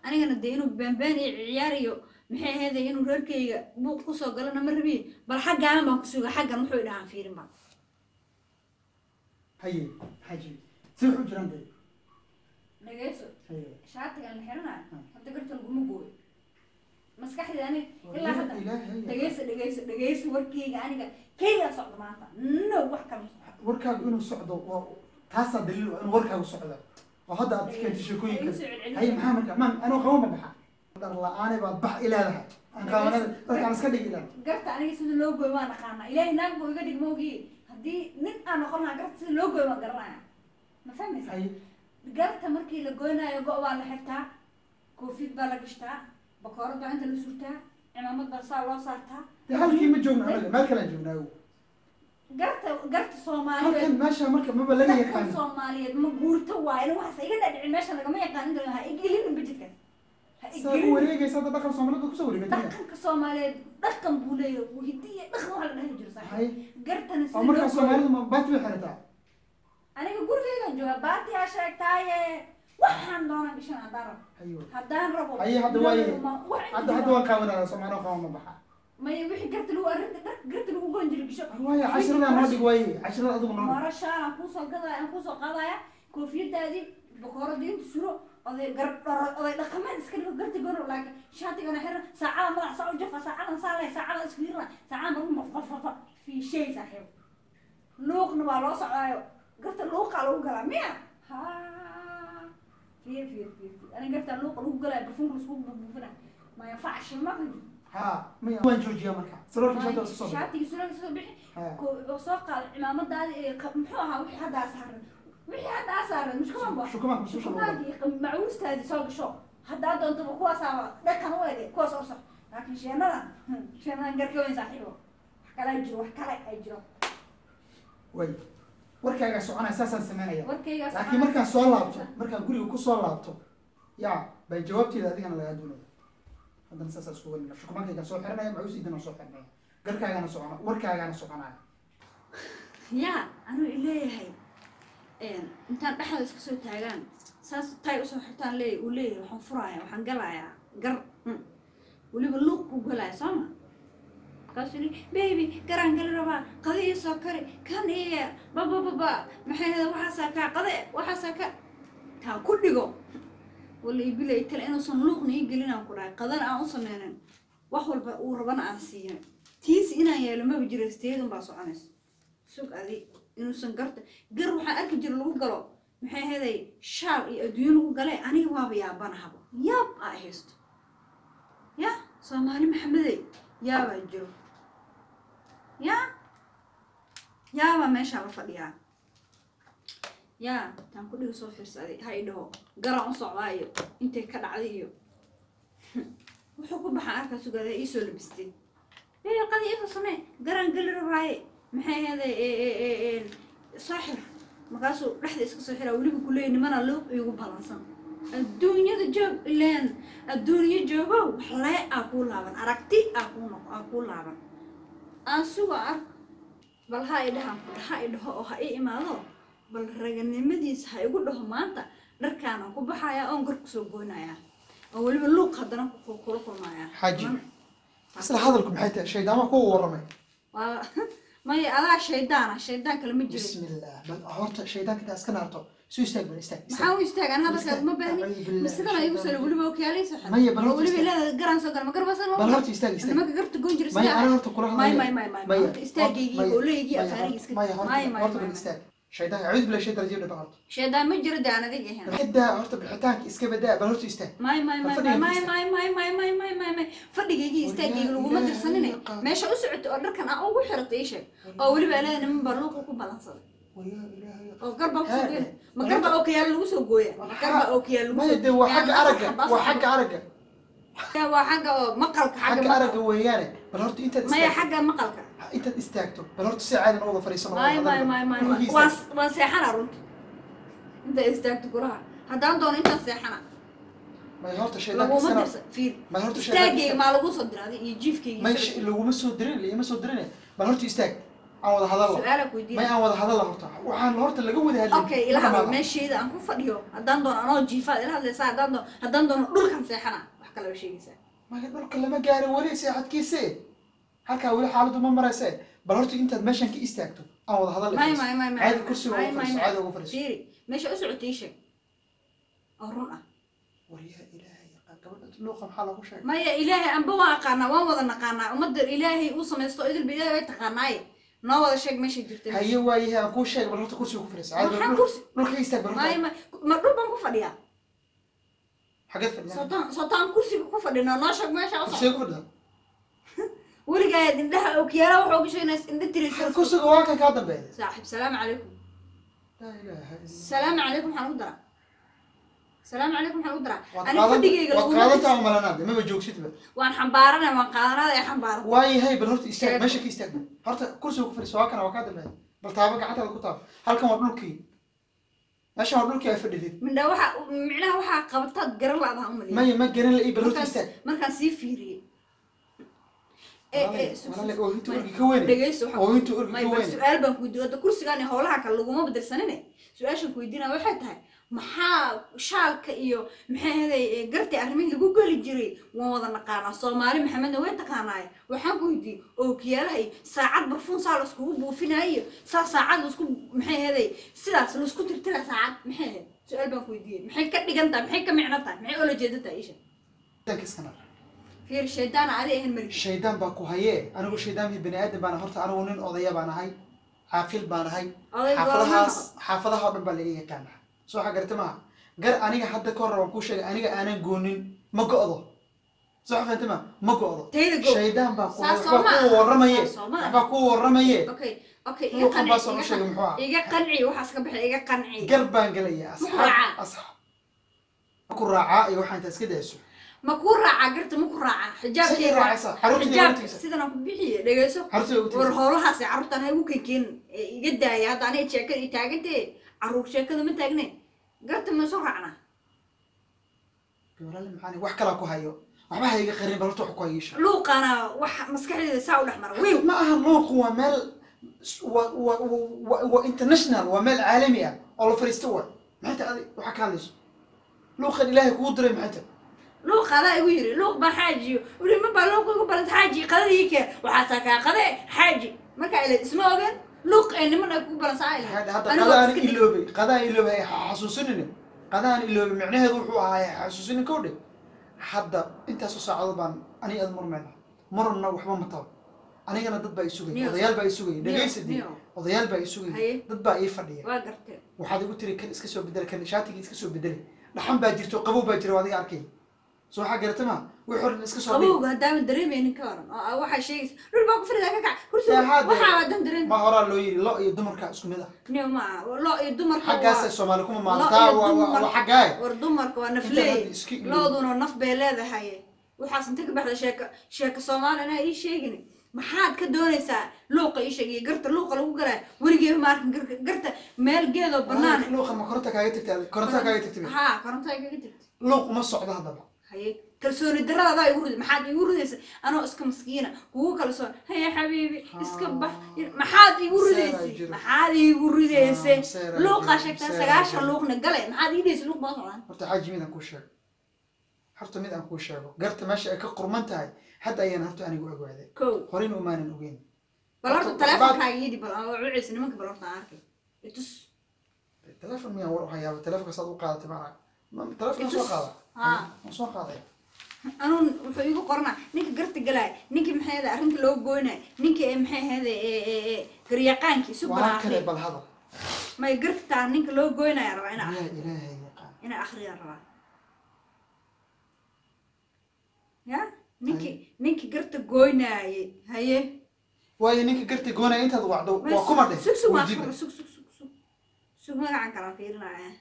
anigana dee inuu baanbaan iyo ciyaariyo maxay aheeday inuu reerkayga buuq kusoo galana ma rabiye bal xaggaan baan ku suga xaggan wuxuu idhahaan fiirin baa haye maxaa jiri si wax u jiraan dee dhageyso haye shaatigan la xiranayo Hmm. hadda garta laguma gooyo maskaxdii ani ilaa hadda ilaahay dhageyso dhageyso dhageyso warkayga aniga kayga socdo maanta no wax kala socdo warkaagu inuu socdo waa taasaa daliil u ah inuu warkaagu socdo oo hadda aad keentay sheekooyinka Igu soo celcelin. haye maxaa marka maan anoo qaba ma baxa dhar la-aane baad bax ileedahay aan qaabanada dadkaan iska dhigi ilaa garta aniga sida loo gooyo waan aqaana ilaahay naag buu iga dhig maogi haddii nin aan noqon lahaa garta sida loo gooyo waan garanaya ma fahmaysa haye garta markii la goynaayo go' baa la xirtaa koofid baa la gashtaa bakoorad baa inta la surtaa cimaamad baa saa loo saartaa dee halkii ma joogno anaga meel kalaan joognaa ow garta garta halkan soomaaliyeed meesha marka maba laga dhaqan yaqaano soomaaliyeed ma guurto waayo waxaas iga dhadhicin meesha lagama yaqaan inta ha igelinin bajidkaas ha saa u igelinin wareegaysa hadda dhaqan soomaalida kusoo wareegatay dhaqanka soomaaliyeed dhaqan buu leeyahay wuu hiddi iyo dhaqan waxa la dhahi jiro saaxiib haye gartana oo sida markaa loo gooyo soomaalidu ma baati bay xirataa aniga gurigeygan jooga baatiyaa sheegtaaye waxaan doonaan gashan haddaan rabo hayo haddaan rabo Haye, hadda waaye. ma- wax inta hadda hadda jiro. waan qaawanaya soomaali qaba ma baxa maya wixii garta lagu arrinta dhar garta lagu goyn jiray gasho waaye cashiradaa noo dhig waaye cashirada adigu noo dhig maro shaal aan kuusoo gadaya aan kuusoo qaadaya koofiyadaadii bakooradii inta suro oday gar dharo- oday dhaqameed iska dhigo garta gono laakiin shaatigana xiran saacada madax saa u jafa saacadan saa leh saacadan iskirina saacadan baru mafafafa fii shay saaxiib luuqna waa loo socdaayo garta luuqaa lagu galaa miya ha fiir fiir fiir fiir aniga garta luuqa lagu galaya barfunka laisku buufina ma yanfacshi ma qidi ha maya waan joojiyaa marka sarorka shanta iska soo bixi shaatigi suraalka soo bixi ha ko- soo qaad cimaamadaadi ee qa- muxuu ahaa wixii hadda saaran wixii hadda saaran mushkumanba shukumaanka mususha lagu galo shukumaanki macuustaadi soo gasho haddaa doontaba kuwaasaa dhaqan u ege kuwaas orso laakiin sheenadan hmm, sheenadan garka weyn saaxiibo wax kale ay jiro wax kale ay jiro way warkaagaa soconaya saasaan sameynaya warkaygaas laakiin markaan soo laabto markaan guriga kusoo laabto yaa bay jawaabteeda adigana lagaa doonaya haddana saasaa isku welina shukumaankaygaan soo xiranaya macuusiidana soo xiranaya garkaagana socona warkaagana soconaya yaa anuu ileeyahay intaan dhexda iska soo taagaan saas tay usoo xirtaan leey uu leeyahay waxaan furaaya waxaan galayaa gar mm. weliba luuq ku galaya sooma markaasuu yidhi baby garaan gali rabaa qadi ii soo kari kan iya babababa maxay hada waxaasaa kaa qade waxaasaa ka taan ku dhigo wala ibilay tale inuusan luuqna ii gelin aan ku dhahay qadana aan u sameynin wax walba uu rabana aan siiyo tiisi inaan yeelo maba jiro isteedun baa soconaysa sug adi inuusan garta gar waxaan arki jira lagu galo maxay ahaday shaal iyo adduunyo lagu gale aniga waaba yaabanahaba yaab aa haysto ya soomaali maxamedey yaabaa jiro ya yaabaa meeshaa la fadhiyaa yaa taan ku dhiga soo fiirsaday ha i dhaho garaan u socdaa iyo intay ka dhacday iyo wuxuu ku baxaa arkaa sugaada iisoo labistay ee qadi iisoo samee garaan geli rabaaye maxay ahaday saaxir markaasuu dhexda iska soo xiraa weliba kuleeya nimana luuq iigu balansan adduunyada joog ileen adduunyo joogow wax lee aa kuu laaban aragti aa kuu noq aa kuu laaban aan suga ark bal ha i dhahan ha i dhaho oo ha i imaado bal raganimadiisa ha igu dhaho maanta dharkaanaan ku baxaya oon gar kusoo goynaya oo weliba luuq haddana ku- kula kulmaya Xaaji. Man- isla hadalku maxay tahay shaydaama kuwa warramay waa maya adaa shaydaana shaydaan kale ma jiro bismillah bal horta shaydaanka intaa iska naarto soo istaag bal istaag istaag. maxaa u istaagaan hadalkaad ma baahni Acuudu billahi masidana igu sala shaytaan weliba okiyaalaysa Maya, bal oo horta weliba istaag. ilaada garaan soo gala ma garbasan bal horta istaag istaag nimanka garta goyn jira maya sida ana horta kula may hadlaya may may may maya horta istaagaygii maya, oo leegii maya, afaarigi horta- iska maya horta may may horta may bal may. istaag shaydaanka acuudu billahi shaytaan rajiim dhaba horta shaydaan ma jiro de aan adig ahayn xidaa horta bixitaanka iska badaa bal horta istaag may may may Fadhiga may istaag. may may may may may may may fadhigaygii War istaagaygii yaa laguma ilaahay dirsanine yaqaan. meesha u socoto oo dharkan aan ugu xiratay ii sheeg oo weliba ilaada niman baa luuqa ku balansaday wayaa ilaahay oo garba kusoo Haa, gooya eh, ma garba oo kiyaal lagu soo gooya ma garba oo kiyaal lagu maya soo dee waa Yaa xagga afar aragga xabaa waa soo xagga aragga Ya, waa xagga oo maqalka xagga xagga maqalka. aragga weeyaane bal horta intaad maya istaagto xagga maqalka intaad istaagto bal horta si caadan uwada fadhiisano may may may may may waa waa seexana runta inta istaagto guraha haddaan doono intaan seexana may horta shaydaanka laguma iskana dirsa fiir may horta shaydaanka istaagayga iska maa lagu soo diraaday iyo jiifkayga may sh- laguma soo dirin laguma soo dirin bal horta istaag aan wada hadalla su-aala may kuydiina aan wada hadalla horta waxaan horta laga wada hadlay okay ila hadal meeshayda aan ku fadhiyo haddaan doono anoo jiifaad ila hadlaysaa haddaan doono haddaan doono dhulkan seexana wax kalaba sheegaysaa maya dhulka lama gaarin weli seexadkiise halkaa weli xaaladdu ma marayse bal horta intaad meeshan ka istaagto aan wada hadalla may may may may caadi kursiga may ugu may fadhiiso may caadi ugu fadhiiso fiiri meesha u socotay ii sheeg oo run ah war yaa ilaahay yaqaan gabadha luuqa maxaa lagu sheegay maya ilaahay anba waan aqaanaa waan wada naqaanaa ummadda ilaahay uu samaysto idilba ilaahay way taqaanaaye noo wada sheeg meeshay jirta haye waayahe aan kuu sheegay bal horta kursiga ku fadhiiso caadi Maxaa bal kursi? dhulka ka istaag bal may horta ma ma dhul baan ku fadhiyaa xageed fadhiyaa sootaan sootaan kursiga ku fadhino noo sheeg meesha u kursiga socdo ku fadhiyaa weligaa indhaha okyaala waxa uga sheegnays indha tiraysa kursiga waa kan kaa dambeeya saaxib salaamu calaykum laa ilaaha illa salaamu calaykum waxaan ugu daraa salaamu calaykum waxaan ugu daraa waad ani qaadan fadhigayga waad laguma qaadantaa dhis- umalanaade maba joogsidba waan xambaaranay waan qaadanada ee xambaaran waayahay bal horta istaag Sheego. meesha ka istaag bal. horta kursiga ku fadhiiso waa kana waa kaa dambeeya bal taabo gacantaada ku taabo halkan waa dhulkii meeshan waa dhulkii ay fadhidid mindha waxa micnaha waxaa qabataad garan la-daha umaliya maya ma garan la ii bal horta markaan istaag markaan sii fiiriyey ee ee sug- walaale sug- oohinta may- orgi ka weyne dhegeyso waxaan oohinta orgi may ka bal weyne su-aal baan ku weydiin hadda kursigaan iyo howlaha kale laguma bedelsanine su-aashan ku weydiinaya waxay tahay maxaa shaalka iyo maxay ahaday ee gartii arrimihii lagu geli jiray waan wada naqaanaa soomaali maxamedna way taqaanaaye waxaan ku weydiiyey ookiyaalaha iyo saacad barfuun saa laiskugu buufinaayo saa saacad laisku maxay ahaday sidaas laisku tirtira saacad maxay ahayd su-aal baan ku weydiiyey maxay ka dhigan tahay maxay ka micno tahay maxay oola jeeda tahay isha danka iskana fiir shaydaana adi ahan mari shaydaan baa ku hayee anigu shaydaanki bani aadan baan horta anigu nin odaya baan ahay caaqil baan ahay oday xaafadahaas goorma xaafadaha oo dhan baa laga yaqaana soo waxa garata maaha gar aniga hadda ka hor waan kuu sheegay aniga aanan goonin ma go'do soo waxa fahanta ma ma go'do tayda go shaydaan baa ku Saas waxbaa soo kuu ma- warramaye saas soo ma- waxbaa kuu waramaye okay okay iga luuqan baa qanci soo iga sheegay qanci- muxuu ah iga qanci waxaas ka baxay iga qanci gar baan gelaya Muxuu asxaab raacaa? asxaab ma ku raacaa iyo waxaa intaa iska dayso ma kuu raacaa garta ma ku raacaa say xijaabkii raacaysa xaruntii xijaab ugu tigsa sidan aan ku bixiye dhegeyso xaruntii ugu war tigsa howlahaasi carruurtaan ha igu kenkeen iga daaya hadda aniga sheekada i taagantee carruur sheekada ma taagne garta ma soo raacnaa walaali maxaan wax kalaa ku hayo waxba ha iga qarin bal horta wax ku hayisha luuqana wax maskaxdeeda saa u dhex mara wiiw ma aha luuqu waa meel wa- wa- wa- waa international waa meel caalami ah oo la fariisto waay maxay tahay adi waxaa ka hadlayso luuqan ilaahay kugu diray maxay tahay luuq adaa igu yiri luuq baa xaajiyo uli ma baa luuq igu balanta xaaji qadadii kee waxaa takaa qade xaaji markaa ila isma ogen luuq ee niman ay kugu balansaa ay Maxay dhahay, hadda Anigu qadaan iska dhig- iloobay qadaan iloobay ha xasuusinine qadaan iloobay micnaheedu wuxuu ahaa ha xasuusinin kow dhe hadda intaasoo saacadood baan ani aad murmayna marna waxba ma tabo anigana dad baa isugaya Niyo. odayaal baa isugaya Niyo, dhegaysadii niyo. odayaal baa isugaya Haye. dad baa ii fadhiya waa gartee waxaad igu tiri kan iska soo bedel kan shaatigii iska soo bedeli dhaxan baa jirto qabow baa jira waa adiga arkay soo waxaa garata ma wixii hore iska soo dhig qabowga haddaaman dareemaynin ka waran oo waxaa sheegaysa dhul baa ku faridaa ka kac kursiga Dee, waxaa waadan dareem ma horaa loo yiri lo iyo dumarka isku mid ah niyo ma loo iyo dumarka xaggaasa waa- soomaali kuma lo maalintaa iyo waa dumar- waa xaggaay war dumarka waa Inta nafleey hadda iska iloobi. looduna naf bay leedahay waxaas inta ka baxda sheeka sheeka soomaali anaa ii sheegin maxaad ka doonaysaa luuqa ii sheeg iyo garta luuqa lagu galaa weligeeba ma arkin garka- garta meel geedoo banaan luuqa ma koronta kaaga tagtay koronta kaaga tagtay haa koronto ay kaga jirta luuq uma socdo haddaba haye kalsooni darada adaa igu rida maxaad igu ridaysa anoo iska maskiina kugu kalsoon haye xabiibi iska bax maxaad igu Seeraa ridaysay jiro. maxaad igu ridaysay Ah, seeraa luuqaa jiro, sheegtaa seeraa sagaashan jiro. luuqna gale maxaad ii dhaysa luuq baa socdaan horta xaaji mid aan kuu sheego horta mid aan kuu sheego garta meesha ay ka qurman tahay hadda ayaan horta anigu ogaaday kow horeyna umaanan ogeyn bal horta Horta, taleefonkaaga ii dhib bal aan wacaysa nimanka bal horta aan arkay itus teleefon miyaan war u hayaaba teleefonka saad u qaadatay ma ma- teleefonka soo Itus. qaada Haa. waan soo qaaday anuun wuxuu iigu qoranaa ninka garta galaay ninkii maxay ahayd arrinta loo gooynay ninkii ee maxay ahayd ee garyaqaankii waa subana kale akri bal hadal may gartaa ninka loo gooynaya rabaa inaa yaa ilaahay yaqaan inaa akriya rabaa ya ninkii ninkii garta gooynaayay haye waayo ninka garta goonaya intaad wacdo waa kuma dheh sug sug waa weydiin sug sug sug sug sug sug magacan kalaan fiirinaya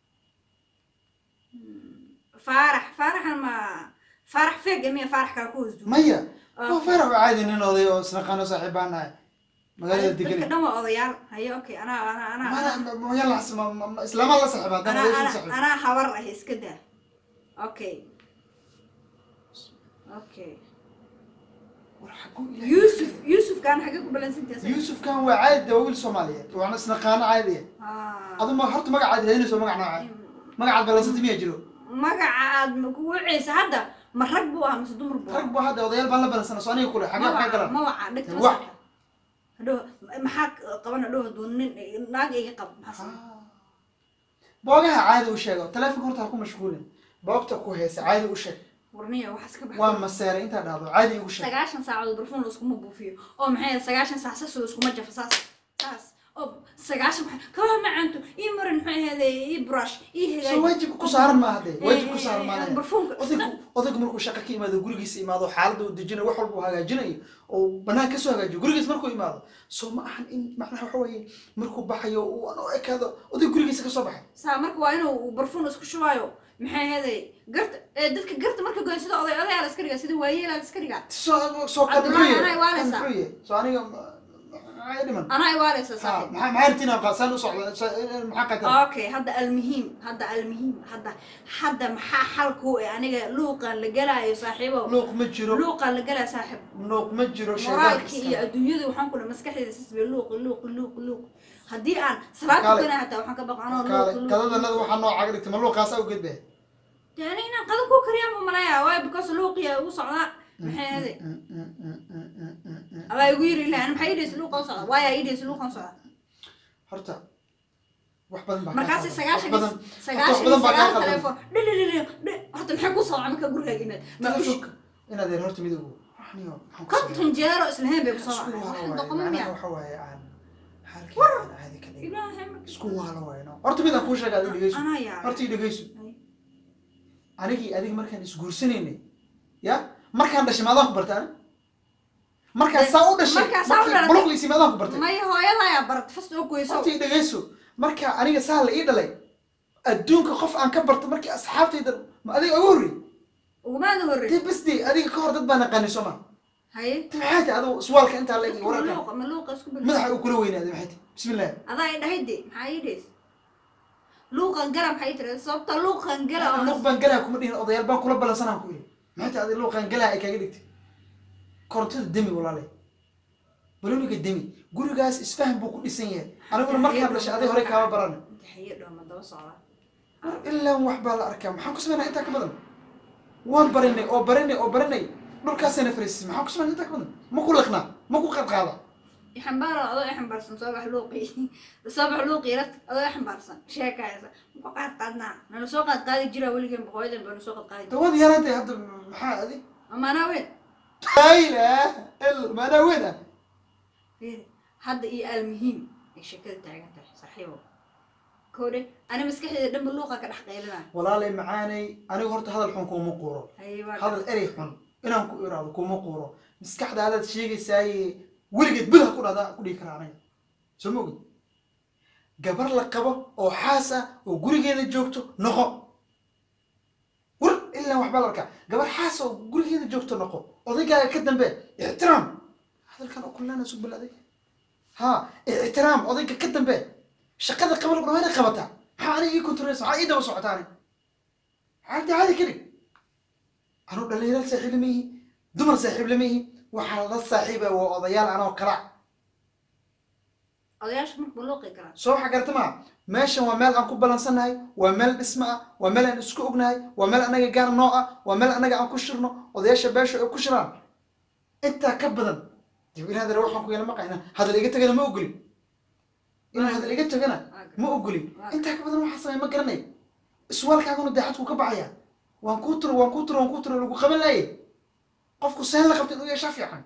Hmm, faarax faaraxan ma faarax feeg miya faarax kala ku hoos duwa maya waa farax waa caadi nin oday oo isnaqaano saaxiibaan nahay magaalada dadka degan dhan waa odayaal haye okay anaa anaa anaa islaama la saaxiiba haddana anaa odayaasha la anaa saaxiiba anaa habar ah iska daa okay okay war xaguu ilaahay yuusuf yuusufkaan xagee ku balansantahay yuusufkan waa caadi de waa wiil soomaaliyeed waana isnaqaano caadiya adu ma horta magacaad raadinayso magac nooca magacaad balansanta miyaa jiro magaca aad ku wacaysa hadda ma rag buu ahaa mise dumar buu rag baa hadda odayaal baan la balansana soo aniga kule xagee waxaa galan mawaca dhegta Wax. hadhow maxaa qaban hadhow hadduu nin naag iga qabo maxaa samay boogaha caadi u sheego taleefonka horta ha ku mashquulin boogta ku haysa caadi u sheeg warniya waxaas ka waa baxay maseeray intaa dhahdo caadi igu sheeg sagaashan saacadood barfuun iskuma buufiyo oo maxay ahayd sagaashan saac sasoo iskuma jafo saas saas oo sagaashan maxay kabaha macaanto ii marin maxay ahayd ii brush ii soo hagaaji waajib ku saaran maaha dee waajib ku saaran maaha barfuunka odaygu odaygu markuu shaqo ka imaado gurigiisa imaado xaaladda uu dejinayo wax walba uu hagaajinayo oo banaan kasoo hagaajiyo gurigiis markuu imaado soo ma ahan in macnaha waxa weeye markuu baxayo uu aan u ekaado oday gurigiisa kasoo baxay saa marka waa inuu barfuun isku shubaayo maxay ahayd garta ee dadka garta marka goyn sida oday odayaa la iska dhigaa sida waayeelaa la iska dhigaa soo soo kan Cabdullaahi, muxuu anay yahay waaleysaa. kan muxuu yahay soo aniga maxaa dhiman anaa iwaaleysa ha saaxiib maxaa maxaa rabtiin aan qaasaan u socda sa- maxaa qatar okay hadda almuhiim hadda almuhiim hadda hadda maxaa xalku ee aniga luuqan la gelaayo saaxiibo luuq ma jiro luuqan la gelaayo saaxiib luuq ma jiro moraalki iyo sheegaanka adduunyada waxaan ku dhahay maskaxdeeda sisbe luuq luuq luuq luuq haddii aan salaad Kaale. tukana hataa waxaan ka baqa anoo kaale luuq luuq qadadanada waxaa noocaga dhigtay ma luuqaas awgeed be dee ani inaan qadan ku kariyaan buu malaya waayo because luuqiya ugu socdaa maxay ahaday abaa igu yiri ilahan maxaa idhaysa luuqan socda waaya idhaysa luuqan socda horta wax badan baa kaa markaasi qaldan. sagaashan wax badan sagaashan badan baa kaa sagaal qaldan. telefoon dhililili horta maxay ku socda marka gurigaaga imaad ma ush telefonka inaad yar horta midoobo waxniyo maxaan ku konton jeero islahayn bay ku soo isku wacday waala waxaan waaye doqon macnaha miya waxa waaye aan xaalkii aan caadi ka dhigin ilaahay marka isku waala waaye no horta midaan kuu sheega adiga dhegeyso anaa yaa horta ii dhegeyso anigii adiga markaan isguursanaynay ya markaan dhashay maadaan ku bartay ani markaan saa u dhashay markaan saa u dhalatay. buluqliisii maadaan ku bartay maya hooyada ayaa barat fast oo goyso horta ii dhegeyso marka aniga saa la ii dhalay adduunka qof aan ka barto markii asxaabtayda ma adiga ugu horrey ugumaada horrey dee bas dee adiga ka hor dad baa naqaanay soo ma haye ta maxay tahay adigu iswaalka intaa la egi wararka maluuqa maluuqa isku bil madaxa uu kula weynaaday maxay tahay bismillah adaa i dhahay de maxaa ii dhays luuqan gala maxaa ii tiri sababta luuqan gala oo luuq baan galaa kuma dhihin odayaal baan kula balansanaan ku yidhi maxay tahay adiga luuqaan galaa ay kaaga dhigtay korontada demi walaalay baloniga demi gurigaas isfahan buu ku dhisan yahay aniguna markaan dhashay aday hore kaama baran daxaye dhooma daba socda ilaa wax baa la arkaa maxaan ku samaynaa intaa ka badan waan barinay oo barinay oo barinay dhulkaasayna fariisisay maxaan ku samaynaa intaa ka badan ma ku liqnaa ma ku qadqaada ixambaaro adoo ixambaarsan soo bax luuqi soo bax luuqi rat adoo ixambaarsan sheekaysa muku qaad qaadnaa nala soo qaad qaadi jiraa weligeen boqooyadan baa soo qaad qaadi jira dawad yaraantay hadda maxaa adi amaanaa weyn laa ilaah illa maanaa weyn ah fiiri hadda iyo almuhiim ay sheekada taagan tahay saaxiibo koodhe ani maskaxdeeda dhanba luuqa ka dhex qaylinaa walaalay macaanay anigu horta hadal xun kuuma quuro haye baa hadal erey xun inaan ku iraado kuuma quuro maskaxdaadaad sheegaysaaye weligeed bil ha ku dhahda ku dhihi karaa aniga soo ma ogid gabar la qabo oo xaas ah oo gurigeeda joogto noqo war ilaa waxbaa la arkaa gabar xaas oo gurigeeda joogto noqo odaygaaga ka dambe ixtiraam hadalkan oo kullaana sug bil adig ha ixtiraam odayga ka dambe shaqada qaba lagu dhamaa inay qabataa maxaa aniga ii kontareysa maxaa ii daba socotaa aniga xaalta caadi ka dhig anuu dhalinyaro saaxiib lama ihi dumar saaxiib lama ihi waxaa la saaxiiba waa odayaal anoo kala odayaasha markuu luuqi karaa soo waxa garata maa meeshan waa meel aan ku balansannahay waa meel dhismo ah waa meel aan isku ognahay waa meel anaga gaar noo ah waa meel anaga aan ku shirno odayaasha beesha ay ku shiraan intaa ka badan dib in hadal waxaan ku yeela maqayna hadal iga tagana ma ogoli inuu hadal iga tagana ma ogoli intaa ka badan waxaa samey ma garanay iswaalkaaguna daacadku ka baxaya waan kuu turo waan kuu turo waan kuu turo lagu qaban laaye qofku seen la qabta inuu yeeshaa fiican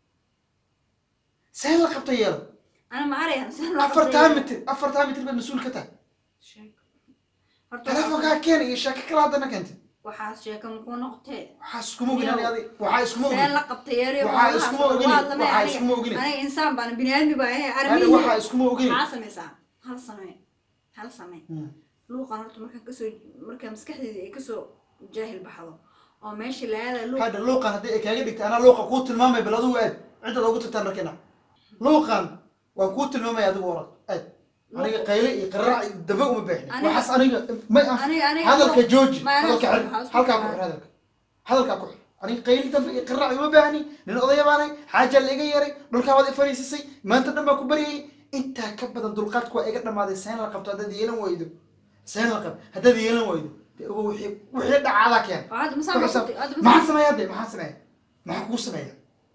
seen la qabta yeelo ana ma arayan saan loo afartaa mitir afartaa mitir baad mas-uul ka tahay horta telefonkaa keena iyo sheeko kala haddana keentay waxaas sheeka makuu noqotee waxaa iskuma ogin ani adi waxaa iskuma seen ogin la qabtay yeeriyo waxaa iskuma ogin waxaa iskuma ogin aniga insaan baan bini aadmi baa ahay ani armihi waxaa iskuma ogin maxaa samaysaa hal samee hal samee Hmm. luuqan horta markaan kasoo markaa maskaxdeeda ay kasoo jaahil baxdo oo meesha laada luuq hadda luuqan haddii ay kaaga dhigtay anaa luuqa kuu tilmaamay bal adigu aad ciddaad ugu tagtaan markina luuqan waan kuu tilmaamaya adigu orad aad aniga qayle iyo qaraac iyo daba uma baaxni Aniga- waxaas aniga may anf aniga aniga hadalka jooji Ma anaa hadalka soo- xir waxaa isku halkaa ku xir. xir hadalka hadalkaa ku xir aniga qayli dambe iyo qiraac uma baahni nin odaya baanay xaajaa la iga yaray dhulkaa waad i fariisisay maanta dhan baa ku baryayay intaa ka badan dulqaadku waa iga dhamaaday seen la qabto haddaad yeelan waydo seen la qab haddaad yeelan waydo dee ogo wixii wixii dhacaadaa keen oo hadda masaan Ku baa xisaab- ku- hadda maxaa masaan- sameeyaa de maxaa sameeya maxaa kugu sameeya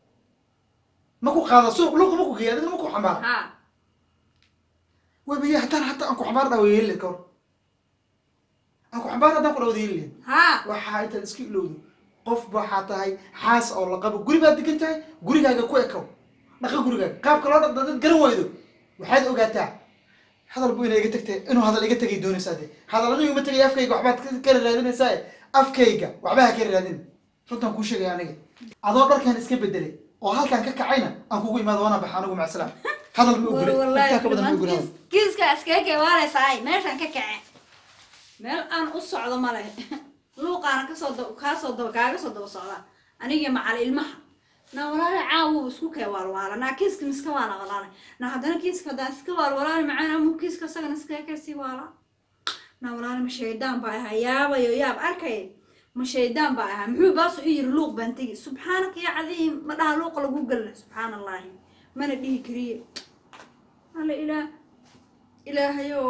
ma ku qaada suuq luuqa ma ku geeya adigna ma ku xambaara ha wabiya haddaan hataa aan ku xambaar dhaa yeeli lahayd kahor aan ku xambaar haddaan ku dhawada yeeli lahayd ha waxaa intaad iska ilowdo qof waxaa tahay xaas oo la qabo guri baad degan tahay gurigaaga ku ekow dhaqa gurigaaga qaabka loo dhaqda dad garan waydo waxaad ogaataa hadal buu ina iga tagtay inuu hadal iga tegay doonaysaa de hadal anigu ima tegay afkayga waxbaad ka- ka raadinaysaa afkayga waxba ha ka raadin runtaan kuu sheegaya aniga adoo dharkan iska bedelay oo halkan ka kacayna aan kugu imaado waana baxa anigu macsalaam hadal ma ogoli intaa ka badan ma ogoli hadal. kiiska iskaga keewaanaysaay meeshaan ka kace meel aan u socdo male luuqaana kasoo dab kaasoo daba kaaga soo daba socda aniga macal ilmaha na walaale caawu isku kee waalwaala naa kiiska miska waala walaale na haddana kiiska haddaan iska waalwalaale macaan amu kiiska isagana iskaga kasii waala na walaale ma shaydaan baa ahaa yaabayo yaab arkay ma shaydaan baa ahaa muxuu baasu i yiri luuq baan tegi subxaanaka ya cadiim ma dhaha luuqa lagu gelna subxaan allahi mana dhihi kariye alla ilaah ilaahayow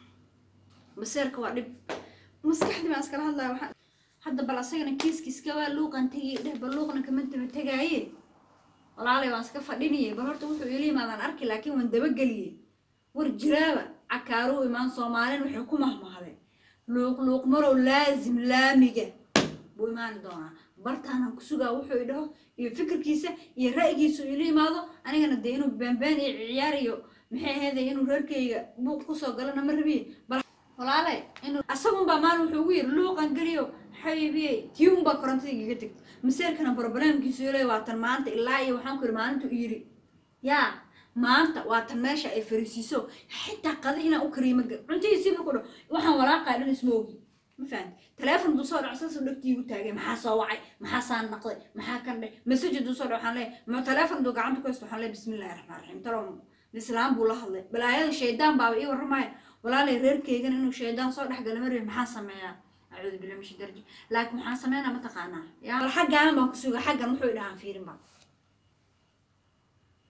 maseerka waa dhib maskaxdii baan iskala hadlaya waxaa hadda bal asagana kiiskiiska waa luuqan tegay dheh bal luuqna kama daba tegaaye walaalay waan iska fadhiniyay bal horta wuxuu ila yimaadaan arki laakiin waan dabageliyey war jiraaba cakaaruu imaan soomaalin waxay ku mahmahday luuq luuq marow laazim laamiga buu imaani doonaa bartaanaan ku sugaa wuxuu i dhaho iyo fikirkiisa iyo ra'yigiisu ila yimaado anigana dee inuu baanbaan iyo ciyaar iyo maxay aheeday inuu reerkayga buuq kusoo galana ma rabiye bal walaale inuu asagunbaa maalin wuxuu ugu yiri luuqan geliyo xaybiyey tii unbaa korontada igaga tegta maseerkana problemkiisu ilay waatan maanta ilaa iyo waxaan ku yiri maalintu u yiri yaa maanta waatan meesha ay fariisiiso xitaa qada inaan u kariyo ma gar- cuntihiisii markuu dhaho waxaan walaaqaa dhan isma ogi ma fahanti teleefon duu soo dhaco saasuu dhagtii igu taagay maxaa soo wacay maxaa saan naqday maxaa kan dheh message duu soo dhaco waxaan leeyahay ma teleefon duu gacanta ku haysto waxaan leeyahay bismillahi raxmaan raxiim talow islaam buu la hadlay balaayada shaydaan baaba ii warramaya walaalay reerkeygan inuu shaydaan soo dhexgala ma rabi maxaa sameeyaa acuudu billahi min shaitaan rajiim laakiin waxaan sameynaa mataqaanaa yaa bal xaggaanan baan ku suga xaggan wuxuu i dhahaan fiirin ba